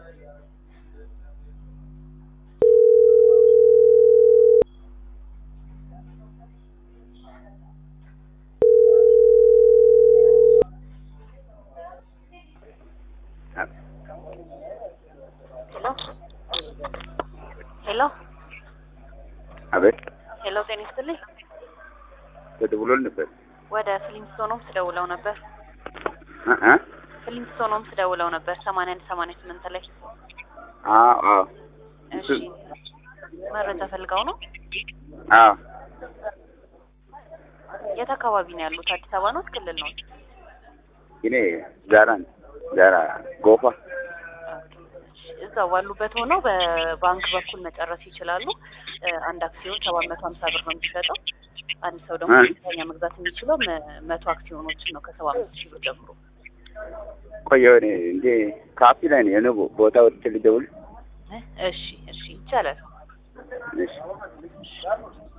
ሄሎ አቤት ሄሎ፣ ጤና ይስጥልኝ። ተደውሎል ነበር ወደ ፍሊንስቶኖምስ ደውለው ነበር። እ እ ፍሊንስቶኖምስ ደውለው ነበር ሰማንያ አንድ ሰማንያ ስምንት ላይ። አዎ አዎ እሺ መረጃ ፈልገው ነው። አዎ የት አካባቢ ነው ያሉት? አዲስ አበባ ነው ክልል ነው? እኔ ዛራ ነኝ። ዛራ ጎፋ እዛው ባሉበት ሆነው በባንክ በኩል መጨረስ ይችላሉ። እ አንድ አክሲዮን ሰባት መቶ ሀምሳ ብር ነው የሚሸጠው። አንድ ሰው ደግሞ እ? ዝቅተኛ መግዛት የሚችለው መ- መቶ አክሲዮኖችን ነው ከሰባ አምስት ሺህ ብር ጀምሮ። ቆየሁ እኔ እንዴ ካፌ ላይ ነው የሆነ ቦ- ቦታ ወጥቼ ልደውል እ? እሺ እሺ ይቻላል። እሺ